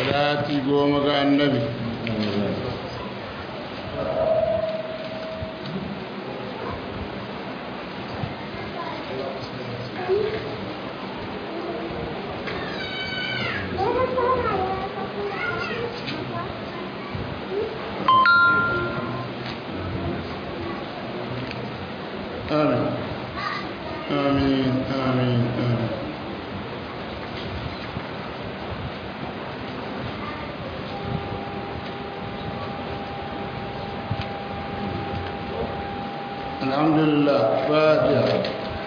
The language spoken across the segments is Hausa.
salati goma ga annabi آمين آمين آمين آمين الحمد لله فاتحة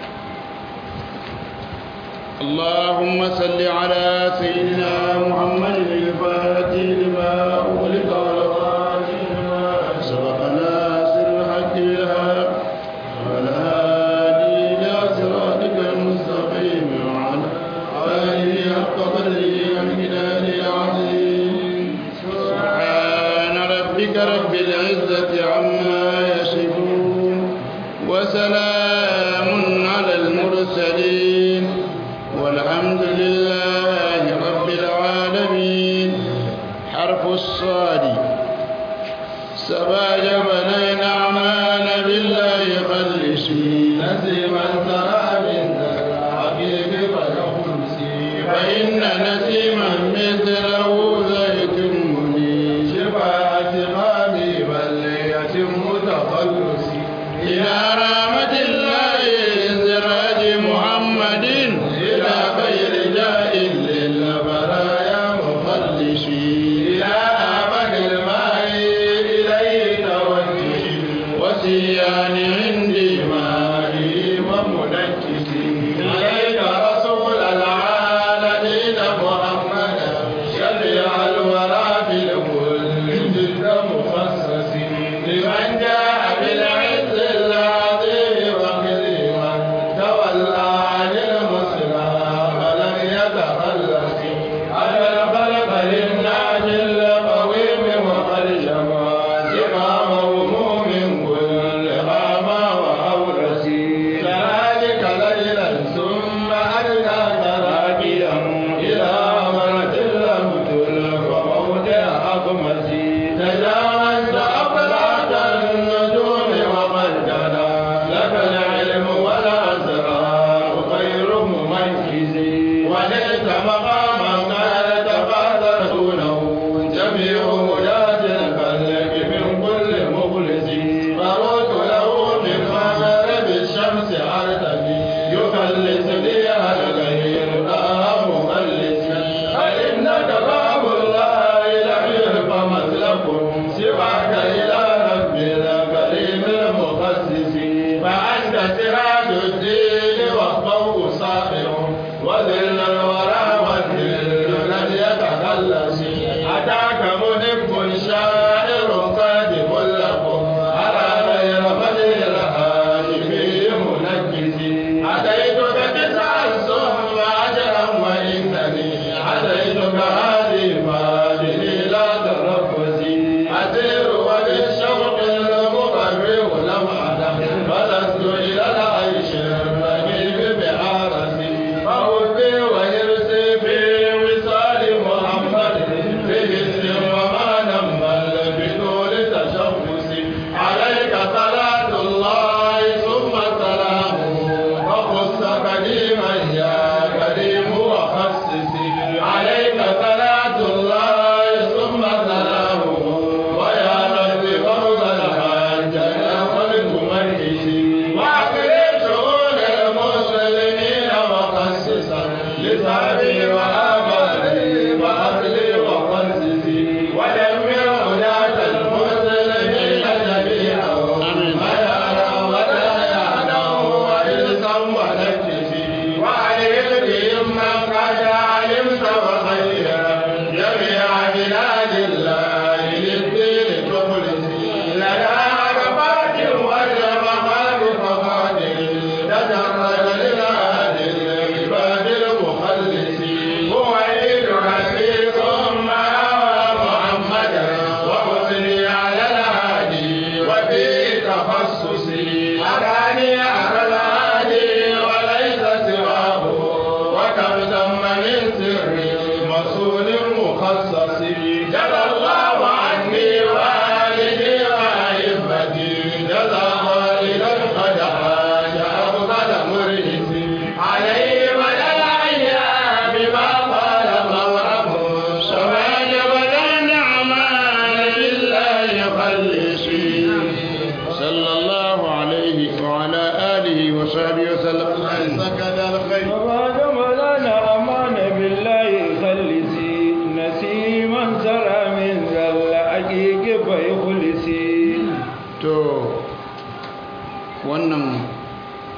اللهم صل على سيدنا محمد الفاتح لما أغلق والخاتم لما سبق ناصر الحق بالحق والهادي إلى صراطك المستقيم وعلى آله حق قدره ومقداره العظيم سبحان ربك رب العزة عما يصفون وسلام على المرسلين والحمد لله رب العالمين حرف الصاد سبا جبلين أعمال بالله خلصي نسيما ترى من الحبيب فيخلصي فإن نسيما مثله زيت منير شفاعة قامي بل يتم تخلصي إلى رحمة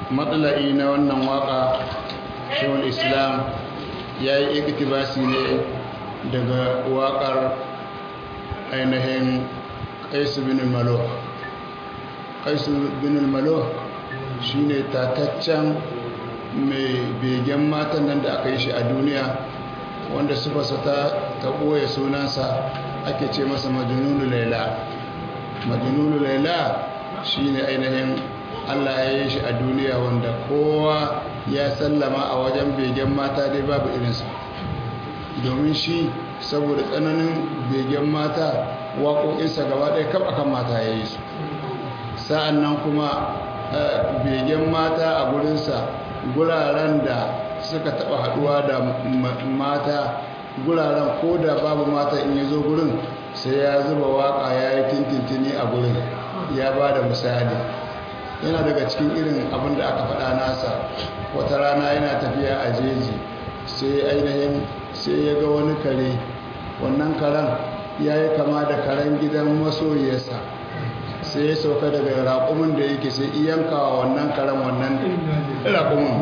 matsala'i na wannan waka shehul islam ya yi iktibasi ne daga wakar ainihin kaisu bin malo kaisu bin malo shi ne tataccen mai begen matan nan da aka yi shi a duniya wanda sufasa ta ta ɓoye sunansa ake ce masa majinunu laila majinunu laila shi ne ainihin allah ya yi shi a duniya wanda kowa ya sallama a wajen begen mata dai babu irinsa domin shi saboda tsananin begen mata waƙoƙinsa gaba ɗaya kaf akan mata ya yi su sa'an nan kuma begen mata a gurinsa guraren da suka taɓa haɗuwa da mata guraren ko da babu mata in ya zo gurin sai ya zuba waƙa ya yi tintintini a gurin ya ba da misali yana daga cikin irin abin da aka faɗa nasa wata rana yana tafiya a jeji sai ainihin sai ya ga wani kare wannan karen ya yi kama da karen gidan masoyiyarsa sai ya sauka daga raƙumin da yake sai iyankawa wannan karen wannan raƙumin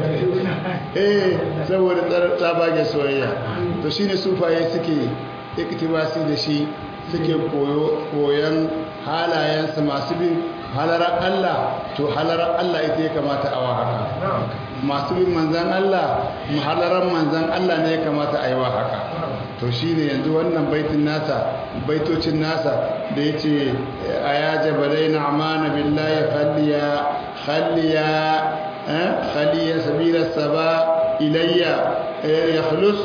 eh saboda tsabage soyayya to shine sufaye suke iktibasi da shi suke koyon halayensa masu bin halarar Allah to halarar Allah ita ya kamata a haka masu bin manzan Allah halarar manzan Allah ne ya kamata a yi wa haka to shi ne yanzu wannan baitin nasa baitocin nasa da ya ce a ya jabalai na amana billahi khalliya khalliya khaliya sabilar saba ilayya ya khulus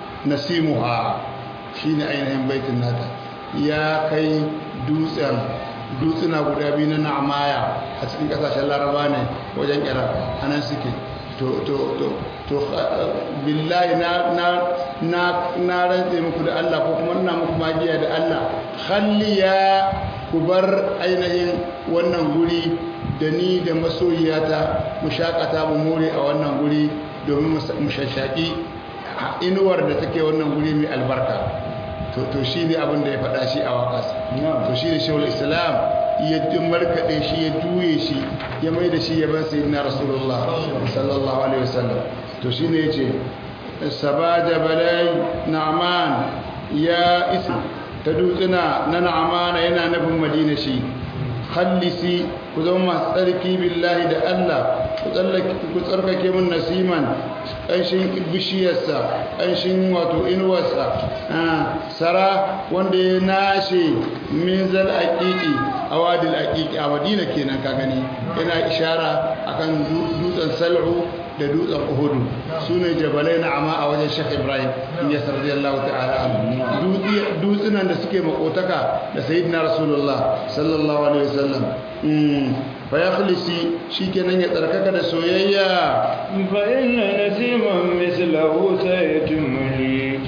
nasimuha shi ne ainihin baitin nata ya kai dutsen dutsuna guda biyu na na'amaya a cikin kasashen laraba ne wajen kira anan suke to to to to billahi na na na na rantse muku da Allah ko kuma ina muku magiya da Allah khalliya ku bar ainihin wannan guri da ni da masoyiyata mu shakata mu more a wannan guri domin mu shashaki inuwar da take wannan guri mai albarka to shi ne abin da ya faɗa shi a waƙas to shi ne shawar islam ya markaɗe shi ya juye shi ya mai da shi ya ban sayi na rasulullah sallallahu alaihi wasallam to shi ne ya ce sabaja balai na'aman ya isi ta dutsuna na na'amana yana nufin madina shi khallisi ku zama masu tsarki billahi da Allah ku tsarkake mun nasiman ƙanshin bishiyarsa ƙanshin wato inuwarsa sara wanda ya nashe min zal aƙiƙi a wadil aƙiƙi a madina kenan ka gani yana ishara akan dutsen sal'u da dutsen uhudu su ne jabalai na ama a wajen shek ibrahim ya sardi allahu ta'ala dutsunan da suke makotaka da sayyidina rasulullah sallallahu alaihi wasallam fa ya khulisi shikenan ya tsarkaka da soyayya fa inna nasiman mislahu sayatumuni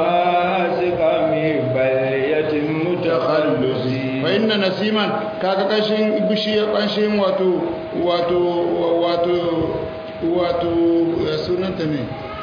shibasikami bal yatim mutakhallusi fa inna nasiman kaga kashin bishiya kashin wato wato wato wato sunanta ne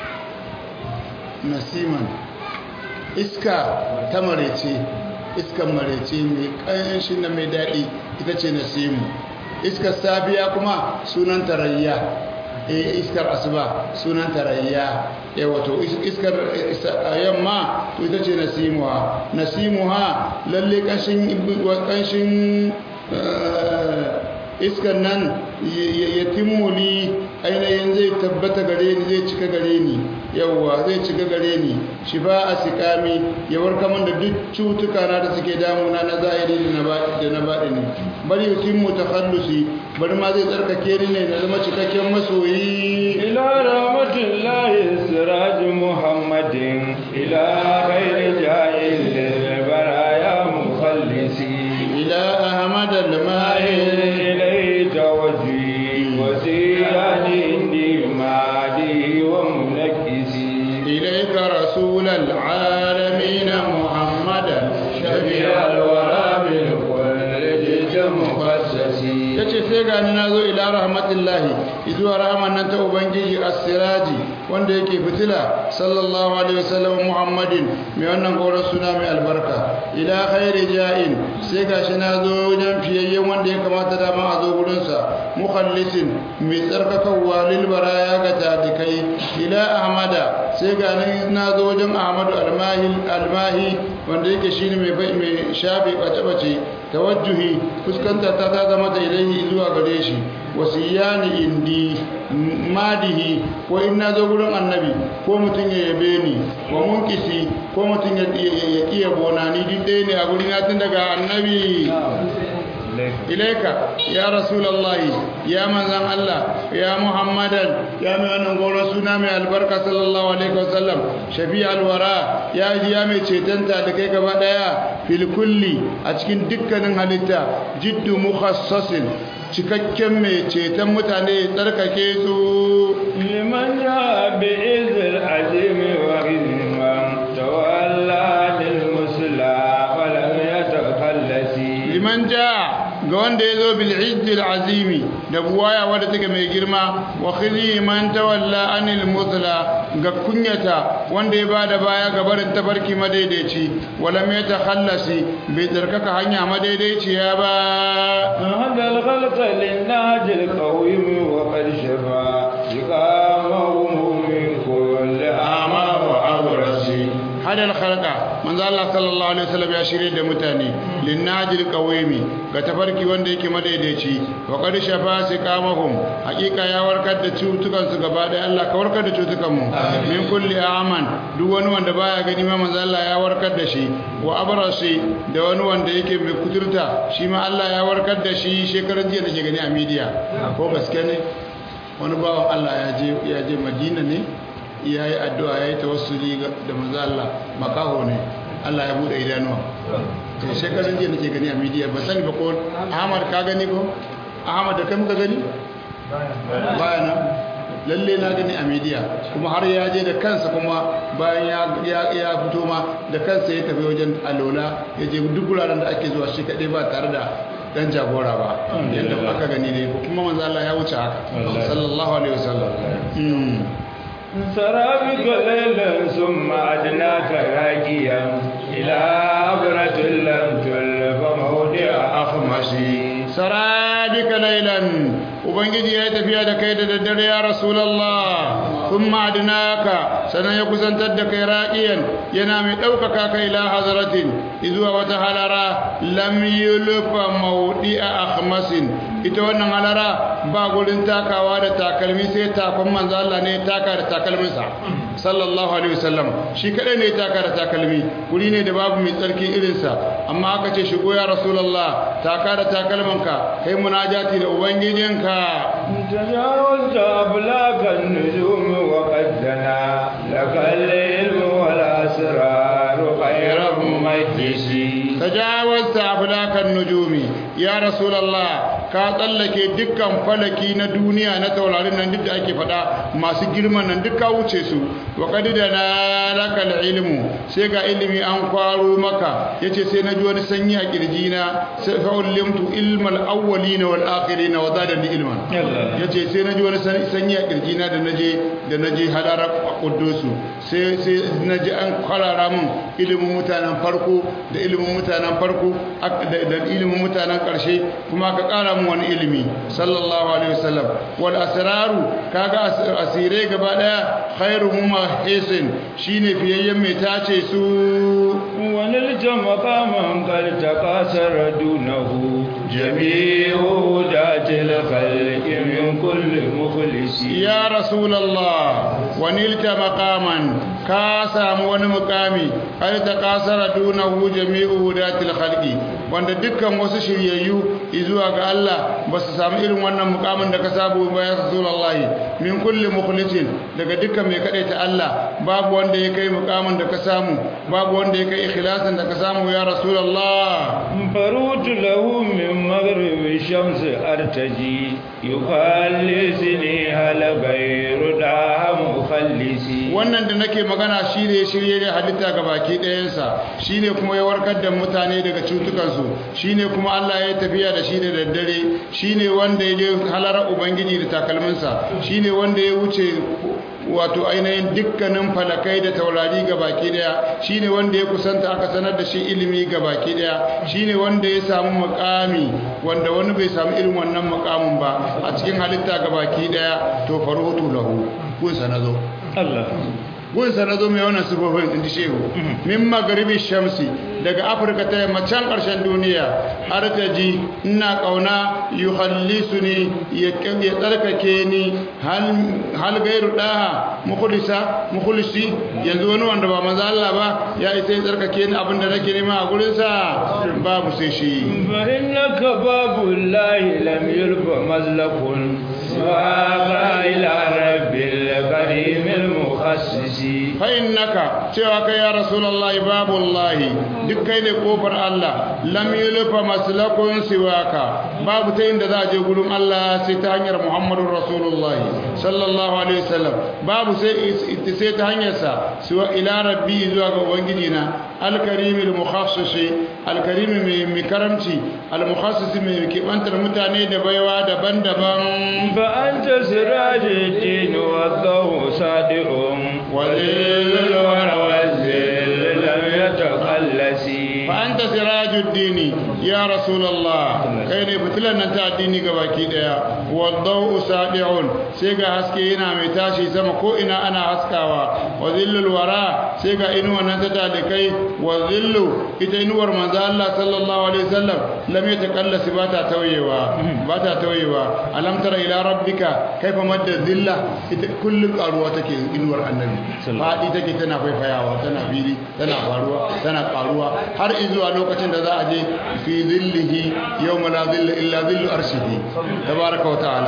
nasiman iska ta marece iskan marece mai ƙanshin na mai daɗi ita ce nasimu iskar safiya kuma sunan tarayya iskar asuba sunan tarayya ya wato iskar yamma to ita ce nasimuha nasimuha lalle ƙanshin iskan nan ya timmuli ainihin zai tabbata gare ni zai cika gare ni yawwa zai cika gare ni shi ba a sikami ya warka min da duk cutuka na da suke damuna na zahiri da na baɗi ne bari yutin mu takhallusi bari ma zai tsarkake ni ne na zama cikakken masoyi ila rahmatullahi siraj muhammadin ila khairi jahil baraya mukhallisi ila ahmad al-mahir إليك وجهي وسيراني إني مادي ومنكسي إليك رسول العالمين محمدا شفيع الورى بالكل جد مخصصي yace sai gani na zo ila rahmatillahi izuwa rahman nan ta ubangiji as-siraji wanda yake fitila sallallahu alaihi wasallam muhammadin mai wannan gauran suna mai albarka ila khairi ja'in sai gashi na zo wajen fiyayyen wanda ya kamata da ma a zo gurinsa mukhallisin mai tsarkakawa lil baraya ga tadikai ila ahmada sai ga ni na zo wajen ahmadu almahi almahi wanda yake shine mai mai shafi bace bace tawajjuhi fuskanta ta ta zama da ilahi zuwa gare shi wasiyani indi madihi ko in na zo gurin annabi ko mutum ya yabe ni wa munkisi ko mutum ya iya bonani duk ɗaya ne a gurin na tun daga annabi ilaika ya rasulallahi ya manzan Allah ya muhammadan ya mai wannan goro suna mai albarka sallallahu alaihi wasallam shafi alwara ya ji ya mai cetanta da kai gaba daya fil kulli a cikin dukkanin halitta jiddu mukhassasin cikakken mai ceton mutane tsarkake su liman ja bi izil azimi wa hizman tawalla lil musla wa lam yatakhallasi liman ja ga wanda ya zo bil'izzil azimi da buwaya wadda take mai girma wa khizi man tawalla anil mutla ga kunyata wanda ya bada baya ga barin tafarki madaidaici wala mai takhallasi bai tsarkaka hanya madaidaiciya ba هذا الخلق للناج القويم وقد شفى سقامه من كل أعمى وأبرص hadal khalqa manzo Allah sallallahu alaihi wasallam ya shirye da mutane linnajil qawimi ga tafarki wanda yake madaidaici wa qad shafa siqamahum hakika ya warkar da cutukan su gaba da Allah ka warkar da cutukan mu min kulli aman duk wani wanda baya gani ma manzo Allah ya warkar da shi wa abrasi da wani wanda yake mai kuturta shi ma Allah ya warkar da shi shekaran jiya da ke gani a media ko gaske ne wani bawan Allah ya je ya je Madina ne ya yi addu'a ya yi tawassuli da manzo Allah makaho ne Allah ya bude idanuwa to shekarun jiya nake gani a media ba sani ba ko Ahmad ka gani ko Ahmad da kai muka gani baya nan lalle na gani a media kuma har ya je da kansa kuma bayan ya ya fito ma da kansa ya tafi wajen alola ya je duk wuraren da ake zuwa shi kadai ba tare da dan jagora ba yadda aka gani dai kuma manzo Allah ya wuce haka sallallahu alaihi wasallam سرابك ليلا ثم أدناك راكيا إلى عبرة لم تلف موضع أخمشي sarabika lailan ubangiji ya tafiya da kai da daddare ya rasulullah thumma adnaka sanan ya kusantar da kai raqiyan yana mai daukaka kai ila hazratin izuwa wata halara lam yulfa mawdi'a akhmasin ita wannan halara ba gurin takawa da takalmi sai takon manzo Allah ne taka da takalminsa sallallahu alaihi wasallam shi kadai ne taka da takalmi guri ne da babu mai tsarki irinsa amma aka ce shigo ya rasulullah taka da takalmanka kai munajati da ubangijinka تجاوزت أبلاك النجوم وقد دنا لك العلم والأسرار خير ممجسي tajawazta aflakan nujumi ya rasulullah ka tsallake dukkan falaki na duniya na taurarin nan duk da ake faɗa masu girman nan duk ka wuce su wa qad dana lakal ilmu sai ga ilimi an kwaro maka yace sai na ji wani sanyi a kirjina sai fa ulimtu ilmal awwalin wal akhirin wa zadani ilman yace sai na ji wani sanyi a kirjina da naje da naje hadarar quddusu sai sai naji an kwarara mun ilimin mutanen farko da ilimin mutanen farko da ilimin mutanen ƙarshe kuma ka ƙara mu wani ilimi sallallahu alaihi wasallam wal asraru kaga asirai gaba daya khairu huma hisin shine fiyayyen mai tace su ونلت مقاما قد تقاصر دونه جميع ذات الخلق من كل مخلص ya rasulullah wanilta maqaman ka samu wani mukami har ta kasara dunahu jami'u hudatil khalqi wanda dukkan wasu shiryayyu zuwa ga Allah ba su samu irin wannan mukamin da ka sabu ba ya rasulullah min kulli mukhlisin daga dukkan mai kadaita Allah babu wanda ya kai mukamin da ka samu babu wanda ya kai ikhlasin da ka samu ya rasulullah فروت له من مغرب الشمس أرتجي يخلصني هل غير دام مخلصي wannan da nake magana shine shirye da halitta ga baki ɗayansa shine kuma ya warkar da mutane daga cutukansu shine kuma Allah ya tafiya da shi da daddare shine wanda ya je halara ubangiji da takalminsa shine wanda ya wuce wato ainihin dukkanin falakai da taurari ga baki daya shine wanda ya kusanta aka sanar da shi ilimi ga baki daya shine wanda ya samu mukami wanda wani bai samu irin wannan mukamin ba a cikin halitta ga baki daya to faruhutu lahu kun sanazo Allah gun sanazo mai wannan sifofin inda shehu min magaribi shamsi daga afirka ta yamma can karshen duniya artaji ina kauna yuhallisuni ya ya tsarkake ni hal hal gairu daha mukhlisa mukhlisi yanzu wani wanda ba manzo Allah ba ya isa ya tsarkake ni abinda nake nema a gurin sa babu sai shi fa innaka babullahi lam yulfa mazlakun wa ila rabbil karimil mukhassisi fa innaka cewa kai ya rasulullahi babullahi duk kai ne kofar Allah lam yulfa maslakun siwaka babu ta inda za a je gurin Allah sai ta hanyar Muhammadur rasulullahi sallallahu alaihi wasallam babu sai sai ta hanyar sa siwa ila rabbi zuwa ga ubangiji na alkarimil mukhassisi alkarimi mai mai karamci almukhassisi mai kibantar mutane da baiwa daban-daban fa anta sirajuddin wa dawu sadi'un walil wara wazil lam yataqallasi fa anta sirajuddin ya rasulullah kai ne fitilan nan ta addini gabaki daya wadau sadi'un sai ga haske yana mai tashi sama ko ina ana haskawa wa zillul wara sai ga inuwa nan ta dalikai wa zillu ita inuwar manzo Allah sallallahu alaihi wasallam lam yatakallasi ba ta tauyewa ba ta tauyewa alam tara ila rabbika kaifa madda zilla ita kullun karuwa take inuwar annabi fadi take tana faifayawa tana fili tana faruwa tana karuwa har izuwa lokacin da za a je fi zillihi yawma la zilla illa zillu arshihi tabaraka wa ta'ala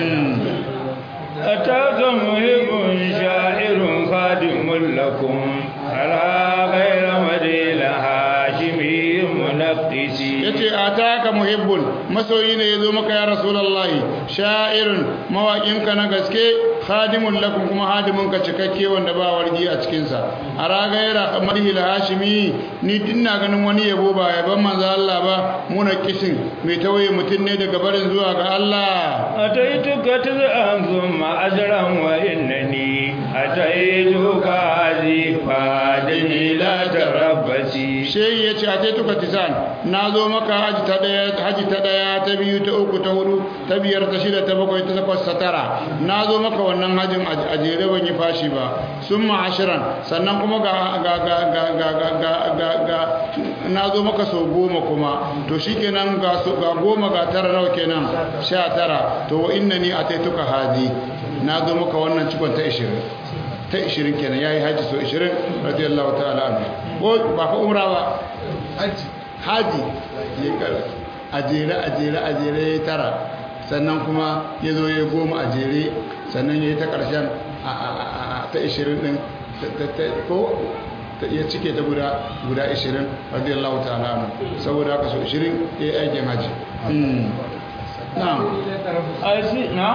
أتاك مهب شاعر خادم لكم على غير مدين هاشمي منقسي yace ataka muhibbun masoyi ne yazo maka ya rasulullahi sha'irun mawaƙinka na gaske khadimun lakum kuma hadimin ka cikakke wanda ba wargi a cikin sa aragaira kamarihi hashimi ni dinna ganin wani yabo ba yaban manzo Allah ba muna kishin mai tawaye mutun ne daga barin zuwa ga Allah ataituka tazan thumma ajran wa innani ataituka azifa dani la tarabbasi shehi yace ataituka tisan nazo maka haji ta daya haji ta daya ta biyu ta uku ta hudu ta biyar ta shida ta bakwai ta takwas ta tara nazo maka wannan hajin a jere ban yi fashi ba summa ashiran sannan kuma ga ga ga ga ga ga ga ga ga nazo maka sau goma kuma to shikenan ga ga goma ga tara nawa kenan sha tara to wa innani ataituka hadi nazo maka wannan cikon ta 20 ta 20 kenan yayi haji so 20 radiyallahu ta'ala anhu ko ba fa umra ba haji haji ya kara a jere a jere a jere ya tara sannan kuma ya zo ya goma a jere sannan ya yi ta ƙarshen ta 20 ɗin ko ya cike ta guda guda 20 radiyallahu ta'ala anhu saboda haka so 20 ya yi aikin haji na'am na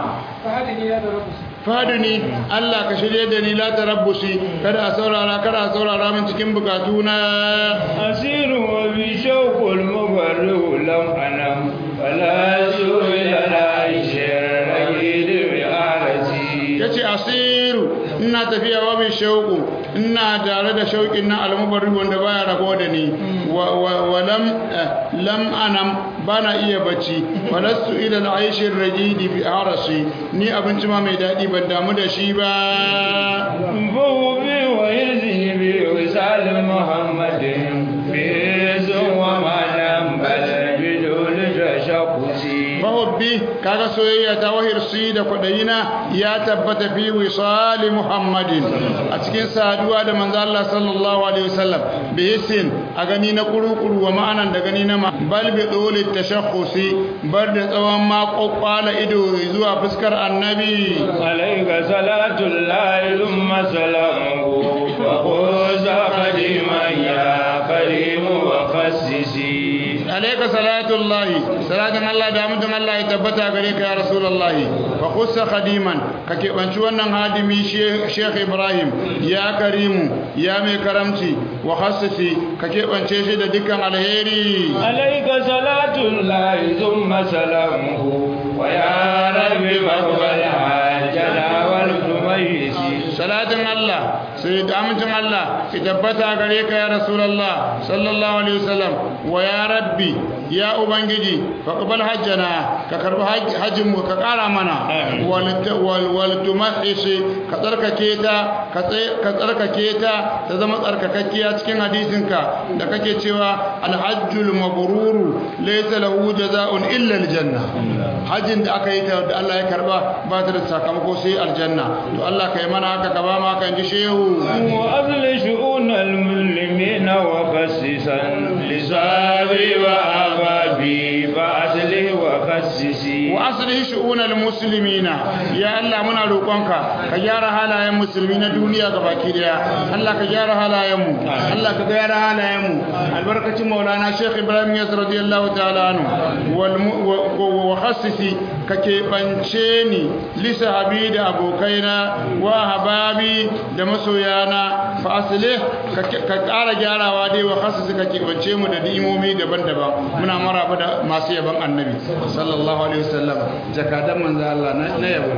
faduni Allah ka shirye da ni la tarabbusi kada a saurara kada a saurara min cikin bukatu na asiru wa bi shawqul mubarrihu lam anam wala su'ila la ishir ragid bi arasi yace asiru ina tafiya wa bi shauqu ina tare da shauqin na almubarri wanda baya rabo da ni wa lam lam anam bana iya bacci walastu ila al-aish ar-rajidi bi arasi ni abinci ma mai dadi ban damu da shi ba Fuhu bi wa hirzihi bi wisal Muhammadin bi zuwa malam bal bidul tashaqusi mahubbi kaga soyayya ta wahirsi da kwadayina ya tabbata fi wisali muhammadin a cikin saduwa da manzo Allah sallallahu alaihi wasallam bi hisin a gani na kurukuru wa ma'anan da gani na ma bal bi dole tashakhusi bar da tsawon ma kokwala ido zuwa fuskar annabi alayka salatu llahi thumma salamuhu wa khuza qadiman ya karim wa khassisi alayka salatullahi salatan Allah da mutum Allah ya tabbata gare ka ya rasulullahi wa khussa khadiman ka kebanci wannan hadimi Sheikh Ibrahim ya karimu ya mai karamci wa khassisi ka kebance shi da dukkan alheri alayka salatullahi thumma salamuhu wa ya rabbi maqbal hajjana wal tumayisi salatin Allah sai da amincin Allah ki tabbata gare ka ya rasulullah sallallahu alaihi wasallam wa ya rabbi ya ubangiji faqbal hajjana ka karbi hajjin mu ka kara mana wal wal wal tumahhis ka tsarkake ta ka tsarkake ta ta zama tsarkakakkiya cikin hadisinka da kake cewa alhajjul mabruru laysa lahu jazaa'un illa aljanna hajjin da aka yi ta da Allah ya karba ba ta da sakamako sai aljanna to Allah kai mana haka ka ba mu haka ji shehu wa azli shu'un almuslimina wa khassisan lisabi wa ababi fa asli wa khassisi wa aslihi shu'unal muslimina ya Allah muna roƙonka ka gyara halayen musulmi na duniya gabaki daya Allah ka gyara halayen mu Allah ka gyara halayen mu albarkacin maulana Sheikh Ibrahim Yas radiyallahu ta'ala anhu wal wa khassisi ka keɓance ni li sahabi da abokaina wa hababi da masoyana fa aslih ka ƙara gyarawa dai wa khassisi ka keɓance mu da ni'imomi daban-daban muna maraba da masu yaban annabi sallallahu alaihi wasallam jakadan manzo Allah na yabo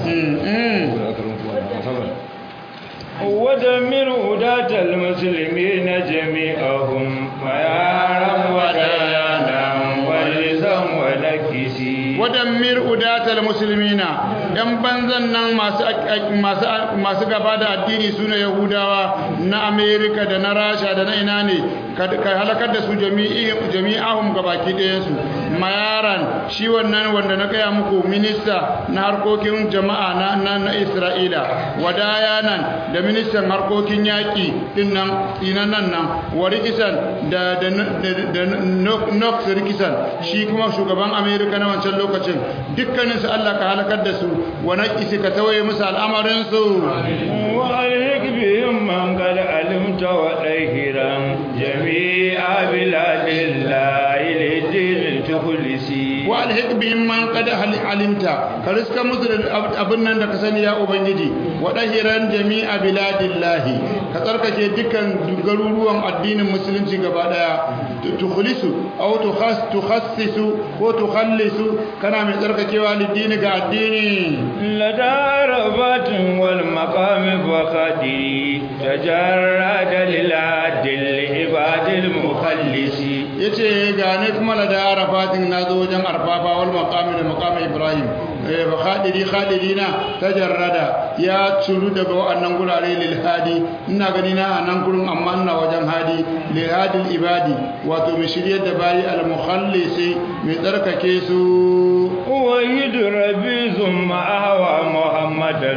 ودمر هداة المسلمين جميعهم ويارا وديانا ولزا ونكسي wadammir udatal muslimina yan banzan nan masu masu masu gaba da addini sune yahudawa na america da na rasha da na ina ne ka halakar da su jami'i jami'ahum gabaki ɗayan su mayaran shi wannan wanda na kaya muku minista na harkokin jama'a na na, na isra'ila wadayanan da ministan harkokin yaƙi din nan inan nan nan warikisan da da da nox rikisan shi kuma shugaban america na wancan lokacin dukkaninsu Allah ka halakar da su wa naqisi ka tawaye musu al'amarin su wa alhik bihim man qad alimta wa dahiran jami'a biladillahi lidin tukhlisi wa alhik bihim man qad alimta ka riska musu da abin nan da ka sani ya ubangiji wa dahiran jami'a biladillahi ka tsarkake dukkan garuruwan addinin musulunci gaba daya tukhlisu aw tukhas tukhassisu ko tukhallisu kana mai tsarkakewa lidini ga addini ladarabatin wal maqami faqadi tajarrada lil adil ibadil mukhallisi yace ga ne kuma ladarabatin nazo wajen arfafa wal maqami da maqami ibrahim eh fa khadiri khadirina tajarrada ya curu daga wannan gurare lil hadi ina gani na anan gurin amma ina wajen hadi lil hadil ibadi wato mai shiryar da bayi al mukhallisi mai tsarkake su ويد ربي ثم أهوى محمدا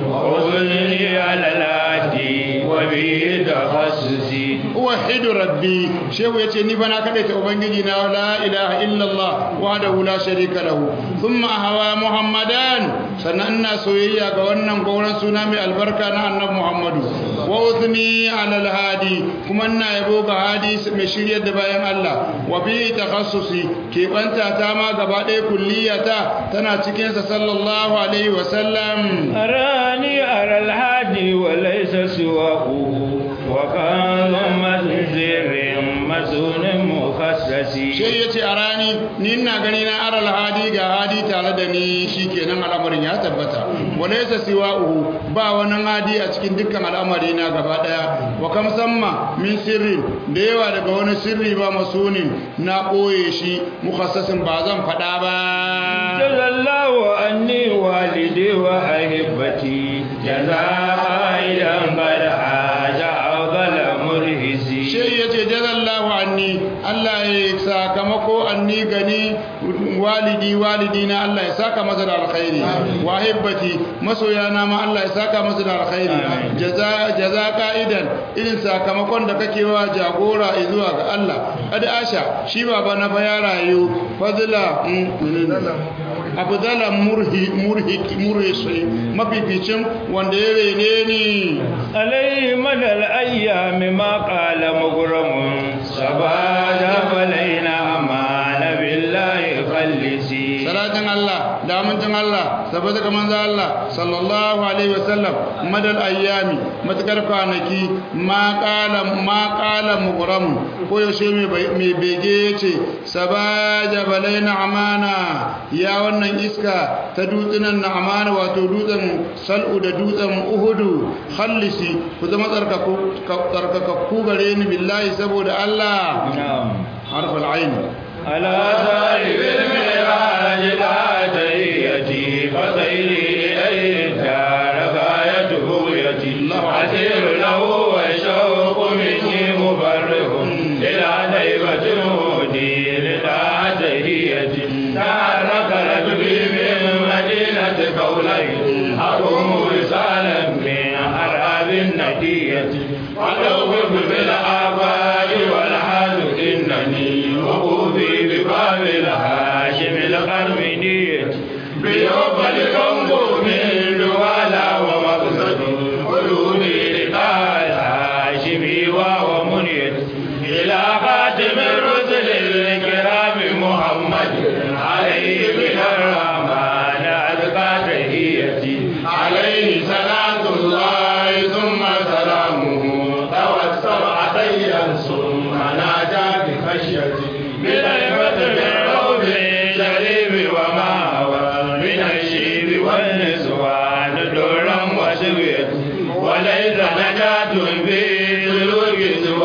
وأذني على الهدي وبه تخصصي وحد ربي شيخ يتي ني بنا كدai ta ubangiji na la ilaha illallah wahdahu la sharika lahu thumma ahwa muhammadan sannan ina soyayya ga wannan gauran suna mai albarka na annabi muhammadu wa udni ala alhadi kuma ina yabo ga hadi mai shiryar da bayan Allah wa bi takhassusi ke banta ta ma gaba ɗaya kulliyata tana cikin sa sallallahu alaihi wa sallam أراني أرى الهادي وليس سواه وكان منزل مسون مخصصي shi ya ce a rani ni ina gani na aral hadi ga hadi tare da ni shi kenan al'amarin ya tabbata wale sa siwa uhu ba wani hadi a cikin dukkan al'amari na gaba daya wa kam samma min sirri da yawa daga wani sirri ba masunin na ɓoye shi mukassasin ba zan faɗa ba جزى الله عني والدي وأحبتي جزاء إذا قد حاج أفضل مرهسي shi ya ce jazallahu anni Allah ya sakamako anni gani walidi walidi na Allah ya saka masa da alkhairi wa hibbati masoyana ma Allah ya saka masa da alkhairi jaza jaza qa'idan irin sakamakon da kake wa jagora zuwa ga Allah kad asha shi baba na fa ya rayu fadla abdala murhi murhi murhi mafificin wanda ya rene ni عليه مدى الأيام ما قال مغرم سباجا فلينا أمان بالله خلسي salatin Allah da amincin Allah saboda ga manzo Allah sallallahu alaihi wasallam madal ayyami matakar kwanaki ma qala ma qala mughram ko yaushe mai bege yace sabaja balaina amana ya wannan iska ta dutsunan na amana wato dutsen sal'u da dutsen uhudu khallisi ku zama tsarkakakku gare ni billahi saboda Allah harfal ain على صاحب المعراج لا تهيتي فسيري إليه الدار غايته يتي عسير له والشوق مني مفرح إلى نيبة هودي للا تهيتي تحرك رجلي من مدينة قولين أقوم رسالا من أرهاب الندية وأدوب بالآباء والحال إنني وقوفي بباب الهاشم القرمنية بيوم الكنبو من دوالا ومقصد قلوبي لقاء الهاشمي وهو منيت إلى خاتم الرسل الكرام محمد عليه من الرحمن أزكى تحيتي عليه صلاة الله ثم سلامه توسل عطيا ثم نادى بخشيتي بنعمة الروض الشريف وما هو من الشيب والنسوان درا وسويت وليس نجاة في سلوك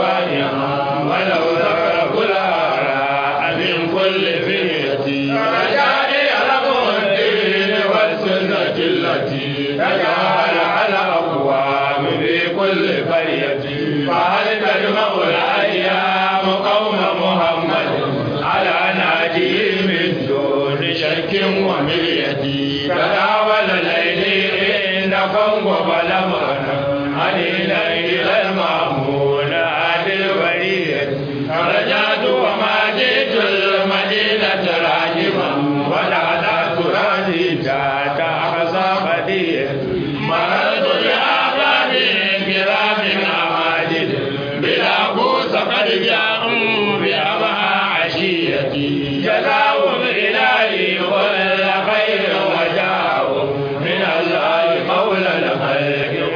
سواها ولو ذكر كل آراء من كل فئة رجاني لكم الدين والسنة التي تجعل على أقوام في كل قرية فهل تجمع الأيام قوم محمد على ناجي من دون شك ومرية تداول ليلي إنكم وبلغنا علينا إلى المأمون عاد البرية رجعت وما جئت المدينة راجما ولا تراجي جاءت أقصى بدية مررت بآباب كرام أماجد بلا قوس قد جاءوا بأبها عشيتي جزاهم إلهي كل خير وجاءوا من الله مولى الخلق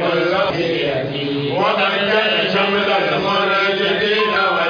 كل وقد كان شمل المرجدين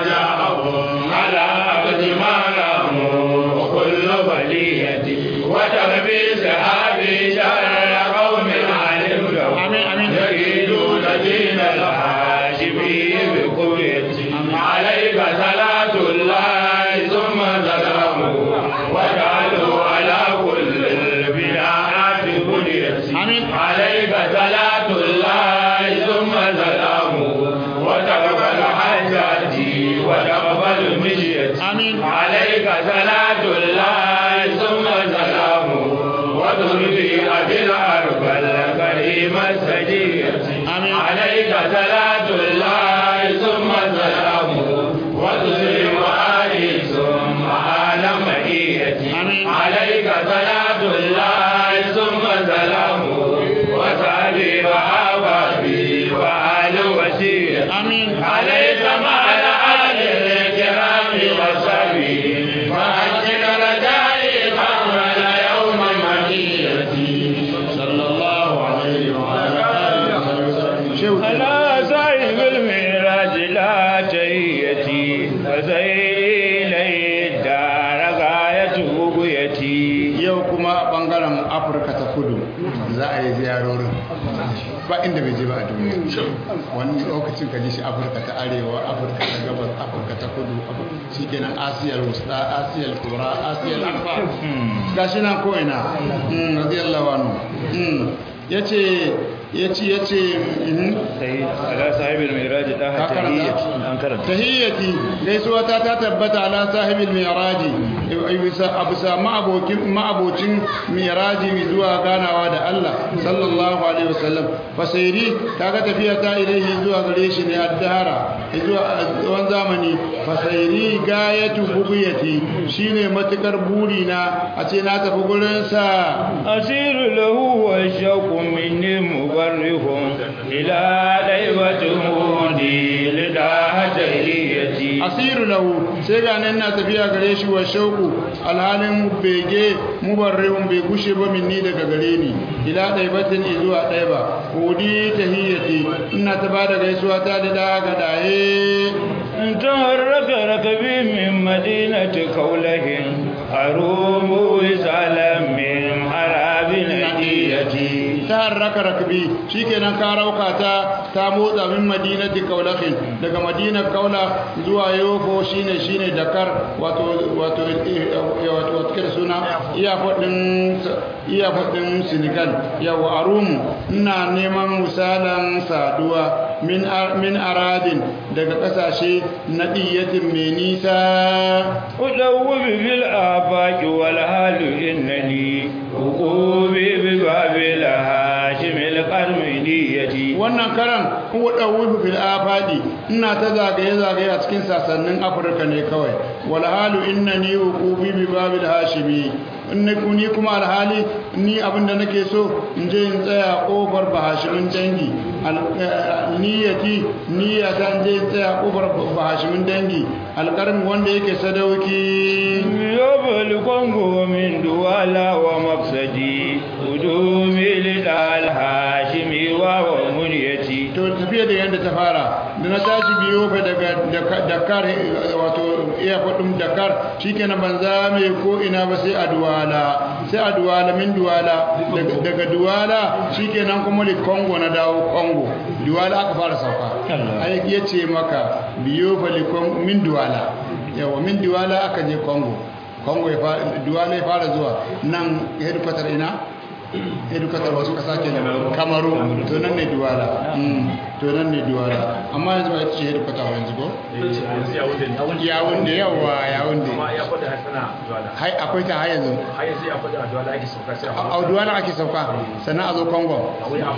وجاءهم على عبد ما راموا كل بلية وتربي سحابي شر قوم علمتم آمين آمين يريدون دين الهاشمي بقوية عليك صلاة الله ثم سلامه وجعلوا على كل البناءات بنية آمين. عليك صلاة الله ثم سلامه وتقبل حاجاتي وتقبل مشيتي آمين. عليك صلاة الله ثم سلامه وترضي أبي الأرض الكريم السجية آمين. عليك صلاة الله ثم سلامه وتسلم آلي ثم آل مهيتي آمين. عليك صلاة الله ثم سلامه وسعدي وأبابي وآل وسيرتي آمين عليك مع الآل الكرام وصحبه فأجل رجائي قبل يوم مدينتي صلى الله عليه وعلى آله وسلم شيخ على صاحب المعراج لا تهيتي وزيري لي الدار غايته بيتي yau kuma bangaren afirka ta kudu za a yi ziyarorin ba inda bai je ba a duniya wani lokacin ka ji shi afirka ta arewa afirka ta gabas afirka ta kudu shi kenan asiyar wusta asiyar kura asiyar akbar ga shi nan ko'ina Mm, radiyallahu anhu Mm. ya ce ya ce ya ce mhm. على صاحب المعراج لا Ka karanta? أنكرت tahiyyati gaisuwa ta ta tabbata ala sahibil mi'raji bisa abusa ma'abokin ma'abocin mi'raji zuwa ganawa da Allah sallallahu alaihi wasallam fasairi kaga tafiya ta ilaihi zuwa gare shi ne addahara zuwa tsawon zamani fasairi gayatu bugiyati shine matukar burina a ce na tafi gurin sa أسير له والشوق مني مبرح إلى ليبة هودي لداها تهيتي asiru lahu sai ga nan na tafiya gare shi wa shauku alhalin bege mubarrihun bai gushe ba minni daga gare ni ila ɗaibatin zuwa ɗaiba hudi tahiyyati ina ta ba da gaisuwa ta da daga daye تهرك ركبي من مدينة كوله أروم وزالا من حراب نجيتي ta harraka rakbi shikenan ka rauka ta ta motsa min madinati kaulahin daga madinar kaula zuwa yofo shine shine dakar wato wato wato wato kira suna iya fadin iya fadin senegal yawa arum ina neman misalan saduwa min min aradin daga kasashe na diyatin mai nisa أدوب في الآفاق والحال إنني وقوبي بباب الهاشم القرميدية wannan karan kuwa ɗauwufu fil afadi ina ta zagaye-zagaye a cikin sassanin afirka ne kawai walhalu inna ni hukubi bi babil hashimi ni kuma alhali ni abinda nake so in je in tsaya kofar bahashimin dangi niyyati niyyata in je in tsaya kofar bahashimin dangi alƙarmi wanda yake sadauki يوب الكونغو من دوالا ومقصدي قدومي للهاشمي وهو منيتي to tafiya da yadda ta fara da na tashi biyo fa daga dakar wato iya faɗin dakar shikenan ban zame ko ina ba sai a duwala sai a duwala min duwala daga duwala shikenan kuma li kongo na dawo kongo duwala aka fara sauka ai ya ce maka biyo fa li kongo min duwala yawa min duwala aka je kongo kongo ya fara duwala ya fara zuwa nan headquarter ina edukatar wasu kasa ke kamaru to nan ne duwala to nan ne duwala amma yanzu ba ita ce edukatar yanzu ko yawun da yawa yawun da hai akwai ta har yanzu a duwala ake sauka sannan a zo kongo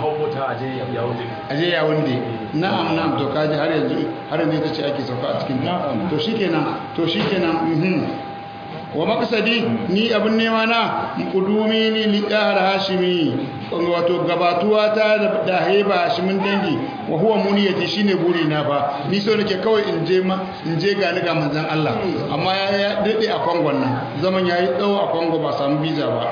a je yawun da na'am na'am to kaji har yanzu har yanzu ita ce ake sauka a cikin ta to shikenan to shikenan mhm wa makasadi ni abin nema na kudumi ni liqahar hashimi wato gabatuwa ta da haiba hashimin dangi wa huwa muniyati shine buri na fa ni so nake kawai in je ma in je ga ni ga manzon Allah amma ya dade a Kongo nan zaman yayi tsawo a Kongo ba samu visa ba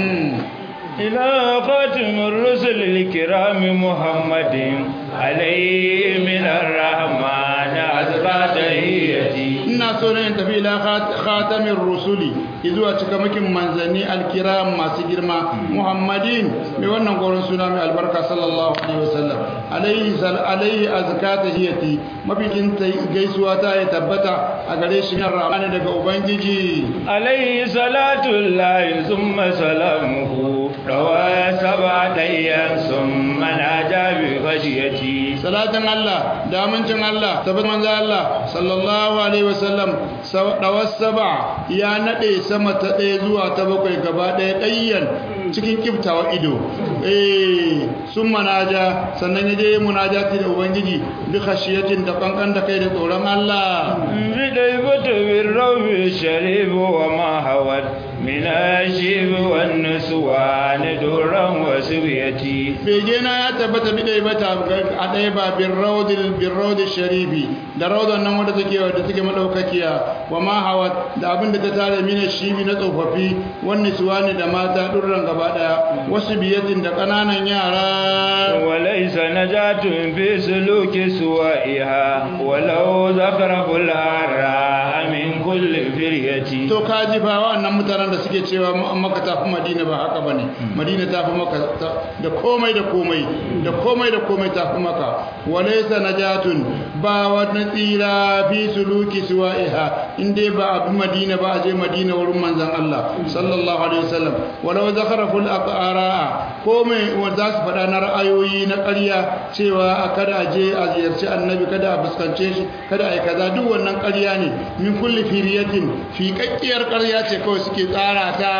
إلى خاتم الرسل الكرام محمد عليه من الرحمن أزكى تحيتي ina so ne in tafi ila khatamin rusuli izuwa cikamakin manzanni alkiram masu girma muhammadin mai wannan goron suna mai albarka sallallahu alaihi wasallam alaihi sal alaihi azka tahiyati mafikin gaisuwa ta ya tabbata a gare shi nan rahmani daga ubangiji عليه صلاة الله ثم سلامه روى سبع أيام ثم ناجى بغشيتي salatin Allah da amincin Allah tabbata manzo Allah sallallahu alaihi wasallam dawar saba ya nade sama ta ɗaya zuwa ta bakwai gaba ɗaya ɗayyan cikin kiftawa ido eh sun manaja sannan ya je munajati da ubangiji bi khashiyatin da kankan da kai da tsoron Allah بديبة بالروب الشريف وما هوت من الشيب والنسوان درا وسبيتي bege na ya tabbata bi ɗaya bata a ɗaya ba bin raudil bin raudil sharifi da raudan nan wadda take wadda take madaukakiya wa ma hawa da abin da ta tare mina shibi na tsofaffi wani suwani da mata durran gaba ɗaya wasu biyatin da ƙananan yara وليس نجاة في سلوك سوائها ولو زخرف الهراء من كل فرية to ka ji fa wa'annan mutanen da suke cewa maka tafi madina ba haka bane madina tafi maka da komai da komai da komai da komai tafi maka walaysa najatun ba wani tsira fi suluki suwa'iha inde ba abu madina ba a je madina wurin manzon Allah sallallahu alaihi wasallam walau zakharaful aqara komai wanda za su faɗa na ra'ayoyi na ƙarya cewa a kada a je a ziyarci annabi kada a fuskance shi kada a yi kaza duk wannan ƙarya ne min kulli firiyatin fi kakkiyar ƙarya ce kawai suke tsara ta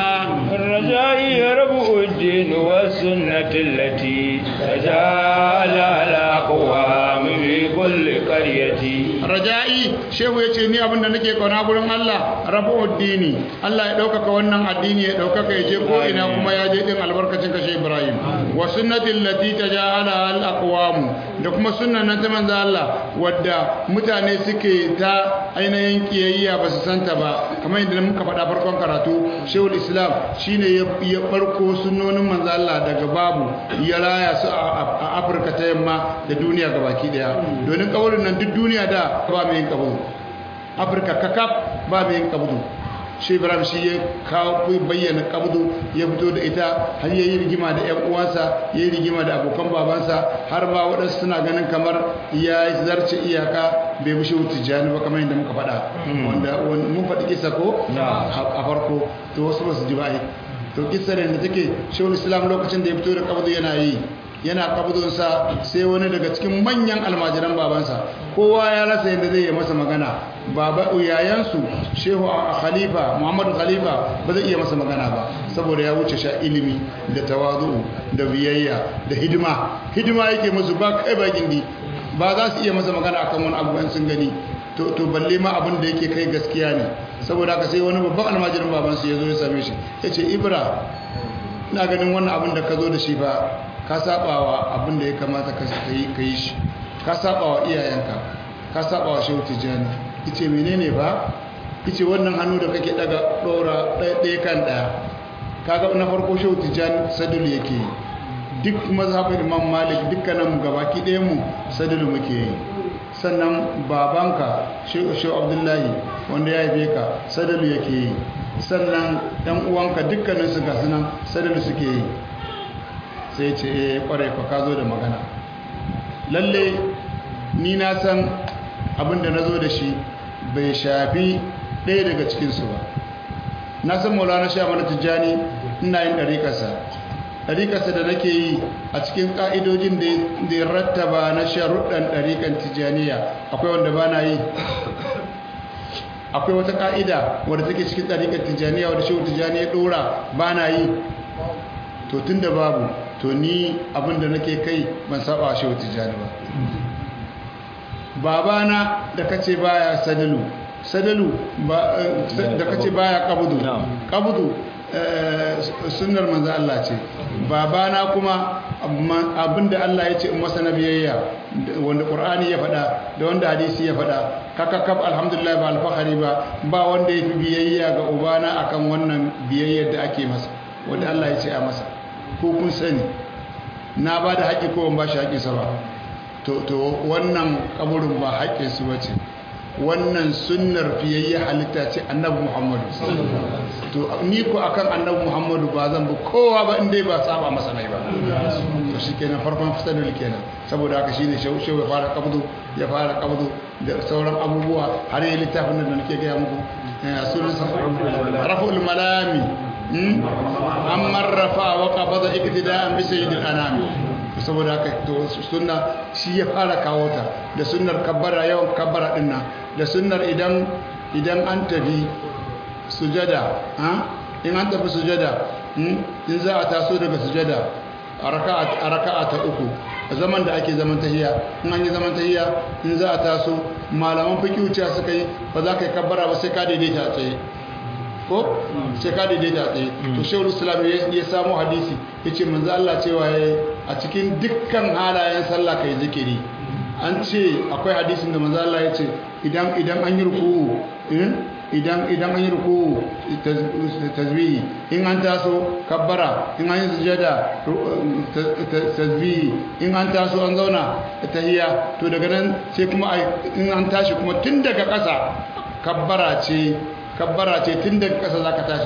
الرجاء ربع الدين والسنة التي تجعل على أقوام في كل قرية raja'i shehu ya ce ni abinda nake kauna gurin Allah rabu addini Allah ya ɗaukaka wannan addini ya ɗaukaka ya je ko ina kuma ya je ɗin albarkacin ka shi Ibrahim wa sunnatin lati tajahala al aqwam da kuma sunnan nan ta manzo Allah wadda mutane suke ta ainihin kiyayya ba su santa ba kamar yadda muka faɗa farkon karatu Shehul Islam shine ya farko sunnonin manzo Allah daga babu ya raya su a Afirka ta yamma da duniya gabaki daya domin kawarin nan duk duniya da ba mai yin kabaru Afirka kakaf ba mai yin kabaru shi ibrahim shi ya kawo bayyana kabdu ya fito da ita har ya yi rigima da 'yan uwansa ya yi rigima da abokan babansa har ma waɗansu suna ganin kamar ya zarce iyaka bai bushe wuce jani ba kamar yadda muka faɗa wanda mun faɗi kisa ko a farko to wasu ba su ji ba to kisa da take shehul islam lokacin da ya fito da kabdu yana yi yana kabdunsa sai wani daga cikin manyan almajiran babansa kowa ya rasa yadda zai yi masa magana baba yayansu shehu a khalifa muhammadu khalifa ba zai iya masa magana ba saboda ya wuce sha ilimi da tawazu da biyayya da hidima hidima yake musu ba kai ba gindi ba za su iya masa magana akan wani abu sun gani to balle ma abin da yake kai gaskiya ne saboda haka sai wani babban almajirin babansu ya zo ya same shi ya ce ibra ina ganin wannan abin da ka zo da shi ba ka sabawa abin da ya kamata ka yi shi ka sabawa iyayenka ka sabawa shehu tijjani ice menene ba ice wannan hannu da kake daga dora ɗaya kan ɗaya kaga na farko shehu tijjani sadulu yake yi duk mazhabin imam malik dukkanin gabaki ɗaya mu sadulu muke yi sannan babanka shehu abdullahi wanda ya haife ka sadulu yake yi sannan ɗan uwanka dukkaninsu ga sunan sadulu suke yi sai ce eh kware ka ka zo da magana lalle ni na san abin da na zo da shi bai shafi ɗaya daga cikinsu ba na san maulana sha mana tijjani ina yin ɗariƙarsa ɗariƙarsa da nake yi a cikin ƙa'idojin da ya rattaba na sharuɗan ɗariƙan tijjaniya akwai wanda ba na yi akwai wata ƙa'ida wadda take cikin ɗariƙar tijjaniya wadda shi tijjaniya ɗora ba na yi to tun da babu to ni abinda nake kai ban saba shi wata jani ba babana da kace baya sadalu sadalu da kace baya kabudu kabudu sunnar manzo Allah ce babana kuma abinda Allah ya ce in masa nabiyayya wanda qur'ani ya faɗa da wanda hadisi ya faɗa kaka kaf alhamdulillah ba alfahari ba ba wanda ya fi biyayya ga ubana akan wannan biyayyar da ake masa wanda Allah ya ce a masa ko kun sani na ba da haƙƙi ko ban ba shi haƙƙinsa ba to wannan kaburin ba haƙƙinsu ba ce wannan sunnar fiyayye halitta ce annabi muhammadu to ni ko akan annabi muhammadu ba zan bi kowa ba inda ba saba masa nai ba to shi kenan farkon fitarul kenan saboda haka shine shehu ya fara kabdu ya fara kabdu da sauran abubuwa har yi littafin da nake gaya muku sunan sa rafa'ul malami an marrafa wa qabada iktida'an bi sayyidil anami saboda haka to sunna shi ya fara kawo ta da sunnar kabbara yawan kabbara din nan da sunnar idan idan an tafi sujada in an tafi sujada in za a taso daga sujada a raka'a ta uku a zaman da ake zaman tahiya in an yi zaman tahiya in za a taso malaman fiqh wuciya suka yi ba za ka yi kabbara ba sai ka daidaita tsaye ko sai ka daidaita tsaye to shehu islam ya samu hadisi ya ce manzo Allah cewa ya a cikin dukkan halayen sallah kai zikiri an ce akwai hadisin da manzo Allah ya ce idan idan an yi ruku'u idan idan an yi ruku'u tasbihi in an taso kabbara in an yi sujada tasbihi in an taso an zauna tahiyya to daga nan sai kuma in an tashi kuma tun daga ƙasa kabbara ce kabbara ce tun daga ƙasa za ka tashi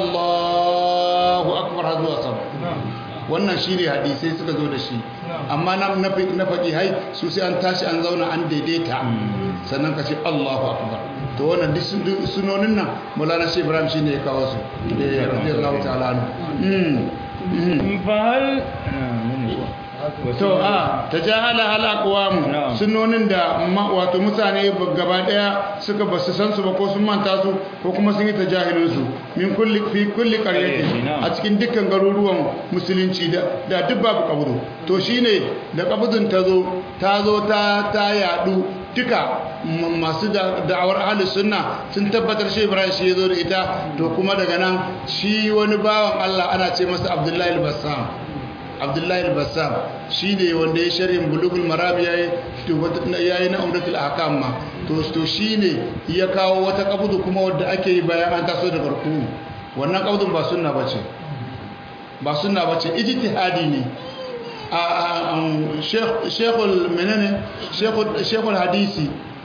allahu akbar har zuwa sama wannan shi ne hadisai suka zo da shi amma na faƙi hai su sai an tashi an zauna an daidaita sannan ka ce allahu akbar to wannan duk sunonin nan mulana shi ibrahim shi ne ya kawo su da ya radiyallahu ta'ala fahal to a ta jahala halakwamu sunonin da wato mutane gaba daya suka ba su san su ba ko sun manta su ko kuma sun yi ta jahilinsu min kulli fi kulli qaryatin a cikin dukkan garuruwan musulunci da da duk babu kabudu to shine da kabudun ta zo ta zo ta ta yadu duka masu da'awar ahlus sunna sun tabbatar shi Ibrahim shi yazo da ita to kuma daga nan shi wani bawan Allah ana ce masa Abdullahi al-Bassam Abdullahi al-Bassam shine wanda ya sharhin bulugul maram yayi yayi na umratul ahkam ma to to shine ya kawo wata kabudu kuma wanda ake yi bayan an taso da barku wannan kabudun ba sunna bace ba sunna bace ijtihadi ne shekul menene shekul hadisi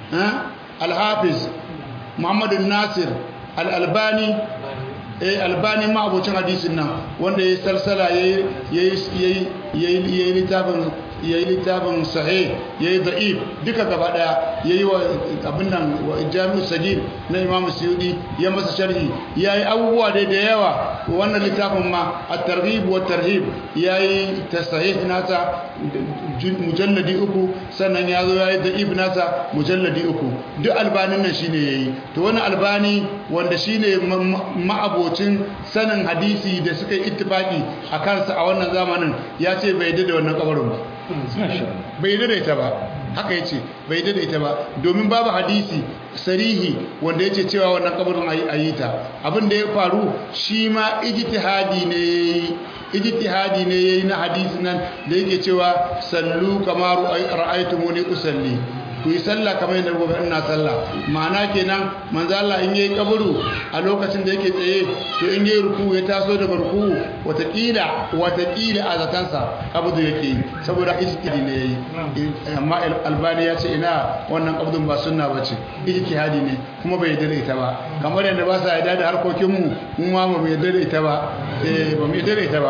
alhafiz muhammadu nasir al'albani albani ma abocin hadisin nan wanda ya salsala ya yi littafin ya yi littafin sahi ya yi da'if duka gaba daya ya yi wa abin nan wa jami'u sagir na imamu suyudi ya masa sharhi ya yi abubuwa dai da yawa wannan littafin ma a tarhib wa tarhib ya yi ta sahih nasa mujalladi uku sannan ya zo ya yi da'if nasa mujalladi uku duk albanin nan shine ya yi to wani albani wanda shine ma'abocin sanin hadisi da suka yi ittifaki a kansa a wannan zamanin ya ce bai da wannan kabarin ba bai daidaita ba haka ya ce bai daidaita ba domin babu hadisi sarihi wanda ya ce cewa wannan kabarin a yi ta abin da ya faru shi ma ijtihadi ne ijtihadi ne yayi na hadisi nan da yake cewa sallu kama ra'aytumuni usalli ku yi sallah kamar yadda gobe ina sallah ma'ana kenan manzo Allah in yayi kaburu a lokacin da yake tsaye to in yayi ruku ya taso daga ruku watakila watakila a zatansa kaburu yake yi saboda ijtihadi ne yayi amma albani ya ce ina wannan kabudun ba sunna bace ijtihadi ne kuma bai yarda da ita ba kamar yadda ba sa yarda da harkokin mu mu ma ba mu yarda da ita ba eh ba mu yarda da ita ba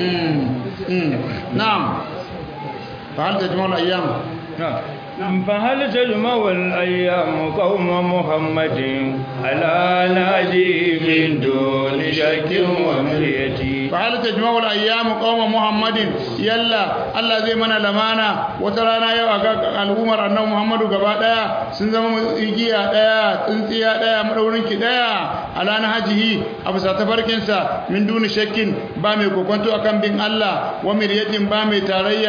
na'am fa hal tajma'ul ayyam فهل تجمع الأيام قوم محمد على ناجي من دون شك ومرية فهل تجمع الأيام قوم محمد يلا الله زي منا لمانا وترانا يو الأمر أنه محمد قبادا سنزم إجيا دايا تنسيا دايا مدورنك دايا على نهجه أبو ساتفركنسا من دون شك بامي كوكونتو أكام بين الله ومرية بامي تاريا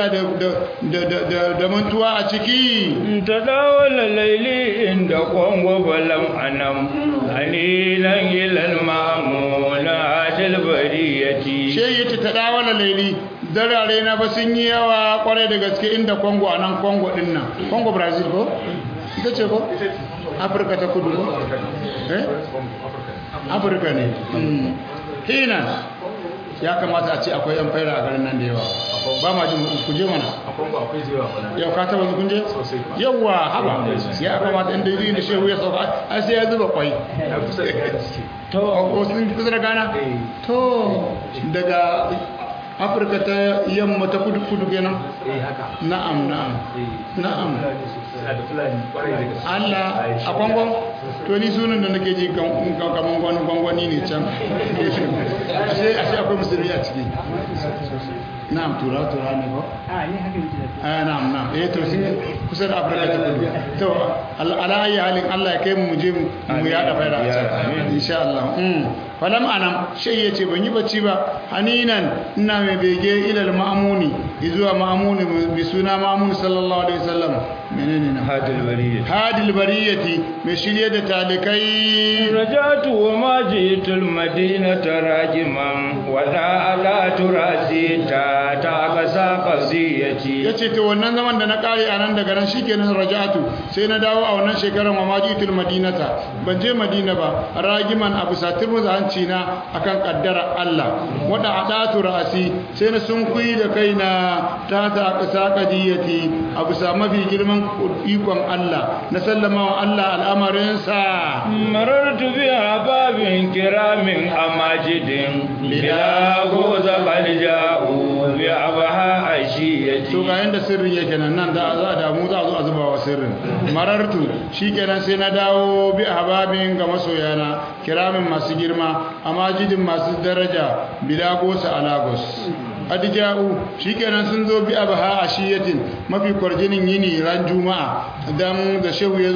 دمنتوا أشكي تداول الليل عند قوم ولم أنم أنينا إلى المأمون عاد البرية شيء تداول الليل darare na ba sun yi yawa kwarai da gaske inda kongo a nan kongo din nan kongo brazil ko? ita ce ko? afirka ta kudu ko? eh? afirka ne hina ya kamata a ce akwai yan faira a garin nan da yawa ba ma jin ku je mana yau ka taba kun je yawa haba ya kamata inda yi da shehu ya sauka ai sai ya zuba kwai to ko sun kusa da gana to daga afirka ta yamma ta kudu kudu kenan na'am na'am na'am Allah a kwangon to ni sunan da nake ji kaman gwani gwangwani ne can ashe ashe akwai musulmi a ciki na'am tura tura ne ba a na'am na'am eh to shi kusa da afirka ta kudu to ala ayi halin Allah ya kai mu je mu yada faida a can insha Allah falam anam shai yace ban yi bacci ba haninan ina mai bege ilal ma'amuni zuwa ma'amuni bi suna ma'amuni sallallahu alaihi wasallam menene na hadil bariyati hadil bariyati mai shirye da talikai rajatu wa ma jitul madinata rajiman wa da ala turasi ta ta kasa qaziyati yace to wannan zaman da na kare a nan daga nan shikenan rajatu sai na dawo a wannan shekarar wa ma jitul madinata ban je madina ba ragiman abu satir mu hanci na akan kaddara Allah wada adatu ra'asi sai na sunkuyi da kaina ta ta kasa qadiyati abu sa mafi girman ikon Allah na sallama wa Allah al'amarin sa marartu bi babin kiramin amajidin bila goza qalja'u bi abaha ashiyati to ga yanda sirrin yake nan nan da za da mu za zo a zuba wa sirrin marartu shikenan sai na dawo bi hababin ga masoyana kiramin masu girma amajidin masu daraja bila gosa alagos adija'u shikenan sun zo bi abaha ashiyatin mafi kwarjinin yini ran juma'a dan da shehu yazo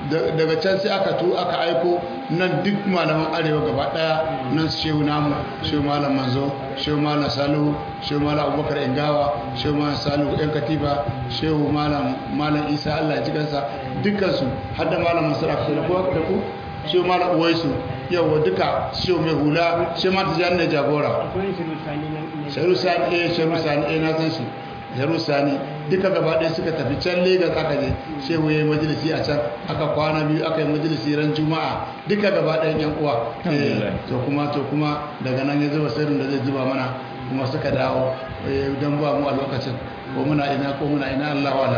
daga can sai aka tu aka aiko nan duk malaman arewa gaba daya nan su shehu namu shehu malam manzo shehu malam salihu shehu malam abubakar ingawa shehu malam salihu yan katiba shehu malam malam isa allah ya ji kansa dukkansu har da malam mansur aka da ku da ku shehu malam uwaisu yawa duka shehu mai hula shehu mata jan da jagora shehu sani eh shehu sani eh na san shi shehu sani duka gaba ɗaya suka tafi can Legas aka je shehu ya yi majalisi a can aka kwana biyu aka yi majalisi ran juma'a duka gaba ɗayan yan uwa to kuma to kuma daga nan ya zuba sirrin da zai zuba mana kuma suka dawo don ba mu a lokacin ko muna ina ko muna ina Allah wa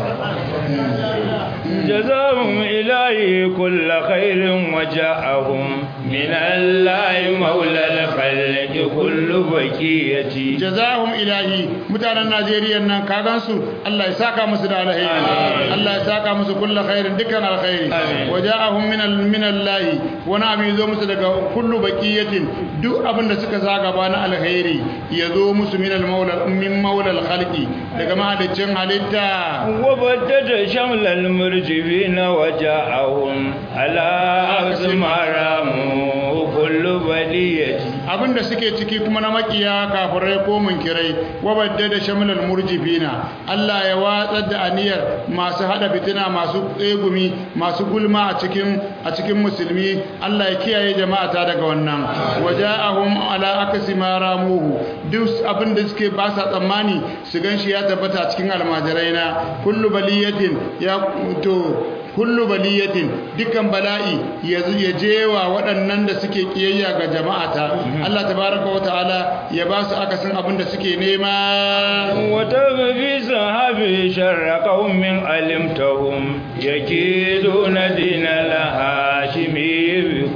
جزاهم إلهي كل خير وجاءهم من الله مولى الخلق كل بكية جزاهم إلهي متانا نيجيريا نان كاغانسو الله يساكا مسد عليه الله يساكا مسد كل خير دكان الخير وجاءهم من من الله ونبي يزو مسد كل بكية duk abin da suka zaga ba na alkhairi ya zo musu min al-maula min maula al-khalqi daga mahaliccin halitta وبدد شمل المرجفين وجاءهم على أسمارهم كل بلية abinda suke ciki kuma na makiya kafirai ko munkirai wabadda da shamilal murjifina Allah ya watsar da aniyar masu hada fitina masu tsegumi masu gulma a cikin a cikin musulmi Allah ya kiyaye jama'a ta daga wannan waja'ahum ala akasi ma ramuhu duk abinda suke ba sa tsammani su ganshi ya tabbata a cikin almajirai na kullu baliyatin ya to kullu baliyatin dukkan bala'i ya jewa waɗannan da suke kiyayya ga jama'ata Allah tabaraka wa ta'ala ya ba su akasin abin da suke nema وتغفي صحابي شر قوم علمتهم يكيدون دين الهاشمي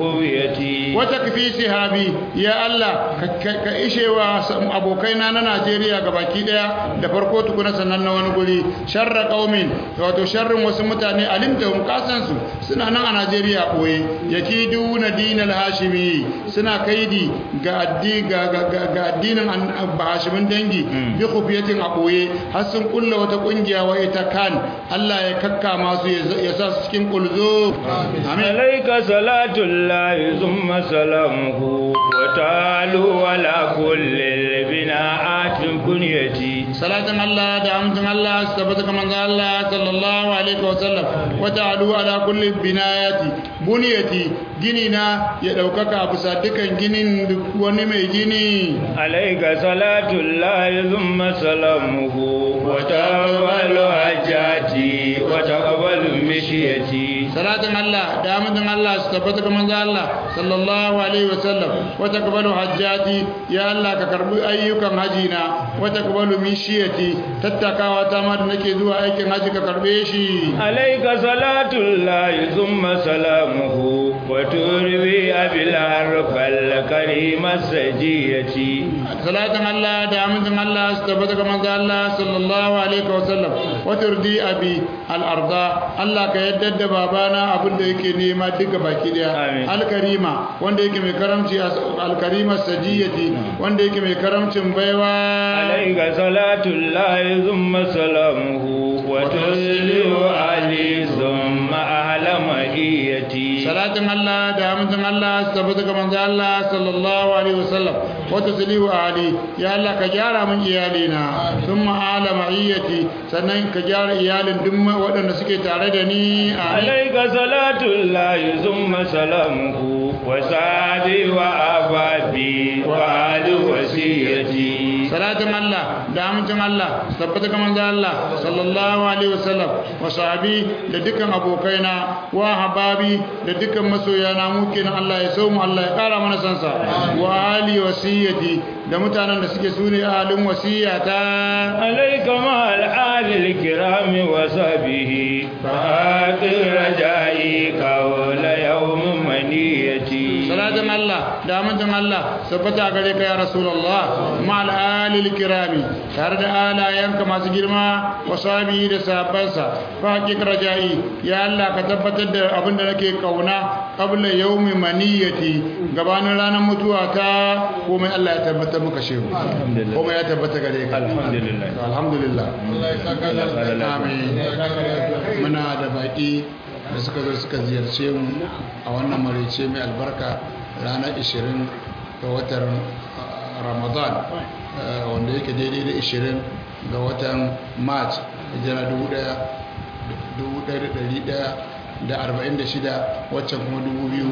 بخفيتي وتكفي صحابي يا الله ka ishewa abokaina na Najeriya gabaki daya da farko tukuna sannan na wani guri sharra qaumin wato sharrin wasu mutane alimtahum kasan su suna nan a Najeriya koyi yakiduna dinal hashimi suna kaidi ga addi ga ga addinin hashimin dangi bi khufiyatin a koye har sun kulla wata kungiya wa ita kan Allah ya kakka masu ya sa su cikin kulzo amin alayka salatu llahi thumma salamuhu wa ta'alu ala kulli bina'atin kunyati salatin Allah da amsin Allah su tabbata kamar Allah sallallahu alaihi wa sallam wa ta'alu ala kulli binayati buniyati gini na ya daukaka bisa dukan ginin wani mai gini alayka salatu llahi thumma salamuhu wa taqabbalu hajjati wa taqabbalu mishiyati salatin Allah da amsin Allah su tabbata kamar Allah sallallahu alaihi wa sallam wa taqabbalu hajjati ya Allah ka karbi ayyukan hajina wa taqabbalu mishiyati tattakawa ta ma da nake zuwa aikin haji ka karbe shi alayka salatu llahi thumma salamuhu wa turbi abil harfal karim sajiyati salatin Allah da amincin Allah su tabbata ga manzo Allah sallallahu alaihi wa sallam wa turdi abi al arda Allah ka yadda da babana abin da yake nema duka baki daya al karima wanda yake mai karamci al karima sajiyati wanda yake mai karamcin baiwa alayka salatu llahi thumma salamuhu wa tuslihu ali thumma ahla mahiyati salatin Allah da amincin Allah su tabbata ga manzo Allah sallallahu alaihi wasallam wa tuslihu ali ya Allah ka gyara min iyalina thumma ala ma'iyati sannan ka gyara iyalin duk waɗanda suke tare da ni alayka salatu llahi thumma salamuhu wa sadi wa ababi wa ali wasiyati salatin Allah da amincin Allah tabbata ga manzo Allah sallallahu alaihi wasallam wa sahabi da dukkan abokaina wa hababi da dukkan masoyana mu kenan Allah ya so mu Allah ya kara mana sansa wa ali wasiyati da mutanen da suke sune ahalin wasiyata alayka ma al-ali al-kiram wa sahbihi fa rajai qawla yawm maniyati salatin Allah da amincin Allah tabbata gare ka ya rasulullah ma al-ali al-kirami tare da alayanka masu girma wa sahbihi da sahabbansa fa rajai ya Allah ka tabbatar da abin da nake kauna qabla yawmi maniyati gabanin ranar mutuwa ta komai Allah ya tabbatar muka shehu komai ya tabbata gare ka alhamdulillah alhamdulillah Allah ya saka amin muna da baki da suka zo suka ziyarce mu a wannan marice mai albarka ranar 20 ga watan ramadan wanda yake daidai da 20 ga watan march hijira 1146 waccan kuma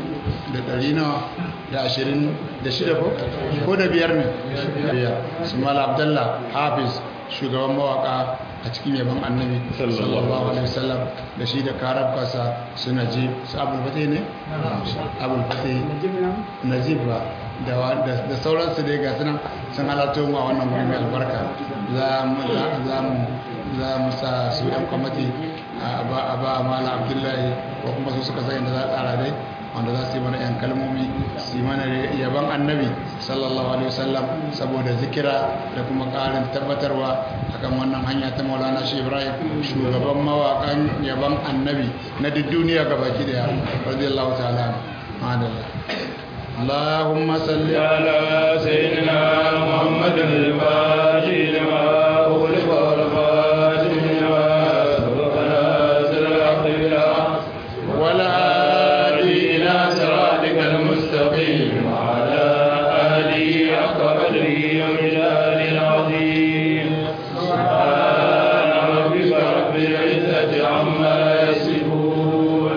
2026 ko da biyar ne su mala abdallah hafiz shugaban mawaka a cikin yaban annabi sallallahu alaihi wasallam da shi da karab kasa su najib su abul fatih ne abul fatih najib ba da sauransu dai ga sunan sun halatto mu a wannan wuri mai albarka za mu sa su yan kwamati a ba mala abdullahi ko kuma su suka sai da za a tsara dai wanda za su yi mana 'yan kalmomi su yi mana yaban annabi sallallahu alaihi wasallam saboda zikira da kuma ƙarin tabbatarwa akan wannan hanya ta maulana shi ibrahim shugaban mawaƙan yaban annabi na duk duniya gabaki daya radiyallahu ta'ala madalla اللهم صل على سيدنا محمد الفاتح لما أغلق والفاتح لما سبق ناصر الحق بالحق والهادي إلى صراطك المستقيم وعلى آله حق قدره ومجال العظيم سبحان ربك رب العزة عما يصفون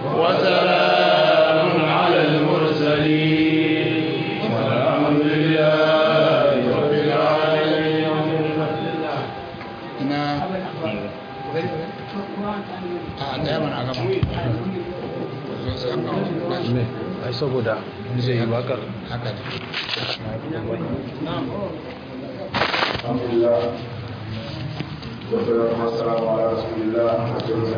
وسلام على المرسلين والحمد لله رب العالمين ina a daya mana a gaba ai saboda zai yi bakar haka ne الحمد لله والصلاة والسلام على رسول الله